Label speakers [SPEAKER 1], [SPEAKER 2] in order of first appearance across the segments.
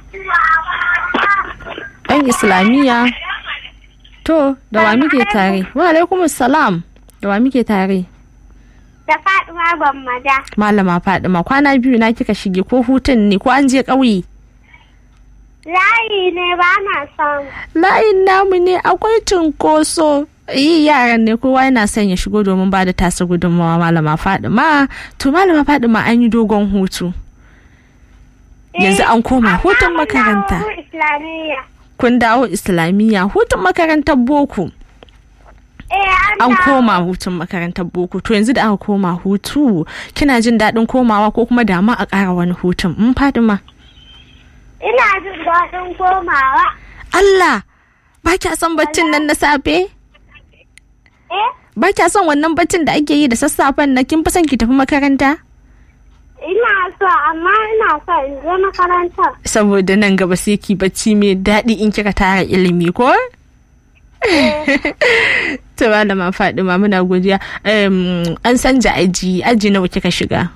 [SPEAKER 1] Ɗan Islamiyya. To, da wa muke tare? Wa alaikum salam. Da wa muke tare?
[SPEAKER 2] Da Fatima Gwammaja.
[SPEAKER 1] Malama Fadima kwana biyu na kika shige ko hutun ne ko an je ƙauye?
[SPEAKER 2] Layi ne ba na son.
[SPEAKER 1] Layin namu ne akwai cunkoso. Yi yaran ne kowa yana son ya shigo domin ba da tasa gudunmawa malama Fadima. To malama Fadima an yi dogon hutu. Yanzu an koma hutun makaranta.
[SPEAKER 2] Islamiyya.
[SPEAKER 1] Kun dawo Islamiyya hutun makarantar boko.
[SPEAKER 2] Eh,
[SPEAKER 1] An
[SPEAKER 2] dawo.
[SPEAKER 1] koma hutun makarantar boko. To yanzu da aka koma hutu kina jin daɗin komawa ko kuma dama a ƙara wani hutun. In Fadima.
[SPEAKER 2] Ina jin daɗin komawa.
[SPEAKER 1] Allah ba kya son baccin nan na safe?
[SPEAKER 2] Eh,
[SPEAKER 1] Ba kya son wannan baccin da ake yi da sassafen na kin fi son ki tafi makaranta?
[SPEAKER 2] ina so amma ina so in je makarantar.
[SPEAKER 1] Saboda nan gaba sai ki bacci mai daɗi in kika tara ilimi ko? To malama Fadima muna godiya. Em, an sanja aji aji nawa kika shiga?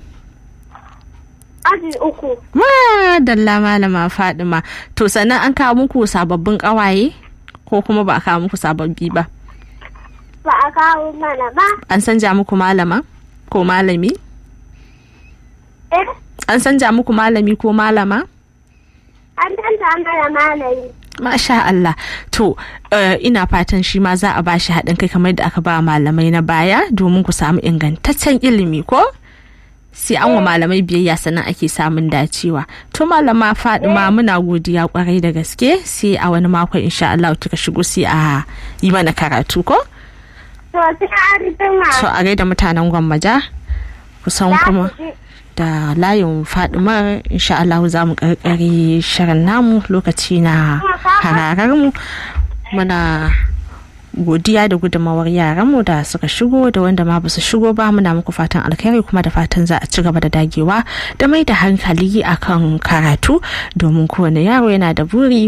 [SPEAKER 2] Aji uku.
[SPEAKER 1] Madalla malama Fadima. To sannan an kawo muku sababbin ƙawaye? Ko kuma ba a kawo muku sababbi ba?
[SPEAKER 2] Ba a kawo mana ba.
[SPEAKER 1] An sanja muku malama? Ko malami?
[SPEAKER 2] Eh,
[SPEAKER 1] An sanja muku malami ko malama?
[SPEAKER 2] an tanta mana malami.
[SPEAKER 1] Masha Allah. To, eh, ina fatan shi ma za a ba shi haɗin kai kamar da aka ba malamai na baya domin ku samu ingantaccen ilimi ko? Sai an wa malamai biyayya sannan ake samun dacewa. To malama Fadima muna godiya kwarai da gaske sai a wani makon insha Allah kika shigo sai a yi mana karatu ko?
[SPEAKER 2] To, sai an jima.
[SPEAKER 1] To a gaida mutanen gwammaja kusan
[SPEAKER 2] Za
[SPEAKER 1] kuma.
[SPEAKER 2] ku ji.
[SPEAKER 1] da layin fadimar insha Allah za mu karkare shirin namu lokaci na hararar mu muna godiya da gudunmawar yaranmu da suka shigo da wanda ma basu shigo ba muna muku fatan alkhairi kuma da fatan za a ci gaba da dagewa da mai da hankali akan karatu domin kowane yaro yana da buri